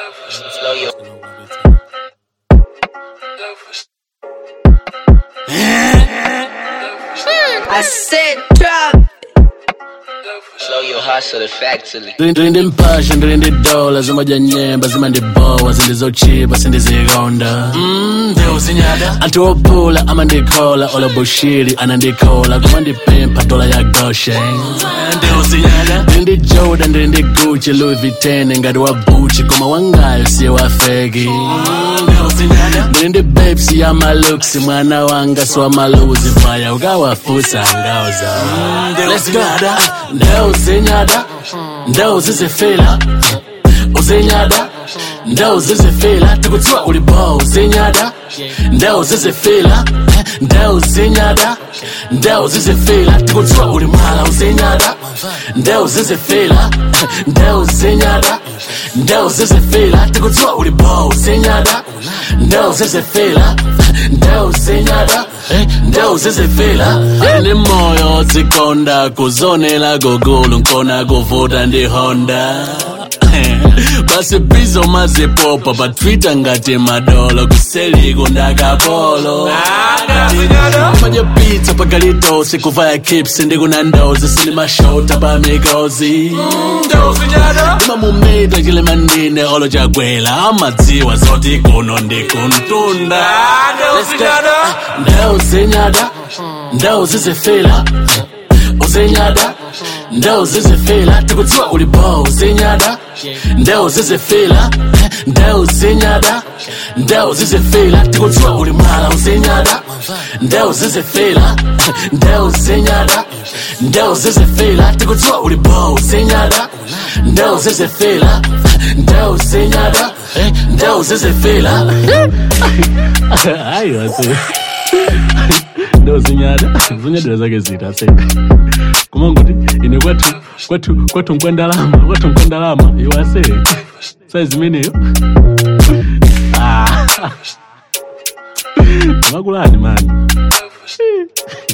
Slow your I said drop. slow your hustle effectively. ndilinde mpasha ndilinde dola zimadya nyemba zimandibowa zindizochipa sindizikonda Mm, ndeuzinyada anthu ophula amandikhola olobushiri anandikhola kumandipempha dola ya goshen ndeuzinyada ndilinde joda ndilinde gucci louis vuitton ngati wa buchi koma wangayo siye wafeki ndilinde bepsi ya malux mwana wanga siwamaluzi vaya ukawafusa ngauza Let's go. ndeuzinyada ndeuzizifila uzinyada ndeuzizifila tikudziwa uli bo uzinyada ndeuzizifila ndeuzinyada ndeuzizifila tikudziwa uli mwala uzinyada ndeuzizifila ndeuzinyada ndeuzizifila tikudziwa uli bo uzinyada ndeuzizifila ndeuzinyada ndewuzizifila ine moyo zikonda kuzonela gogulu nkona kuvuta ndi honda basi bizo mazipopa pa twitter ngati madolo kuseliku ndakapolo manje pizza pagalitosi kuvaya kips ndikuna ndozi sinimashota pa mikozi ndimamumita chilemandine olo chagwela amadziwa zoti kuno ndikuntunda ndeuzinyada ndeuzizifila uzinyada ndeuzizifila tikudziwa uli bo uzinyada ndeuzizifila ndeuzinyada ndeuzizifila tikudziwa uli mwala uzinyada ndeuzizifila ndeuzinyada ndeuzizifila tikudziwa uli bo uzinyada ndeuzizifila ndeuzinyada ndeuzizifila hayi wase ndozinyada zinyadira zake zita se kumanguti ine kwathu kwathu kwathu nkwendalama kwathu nkwendalama iwase saizi imeneyo Ah. makulani mani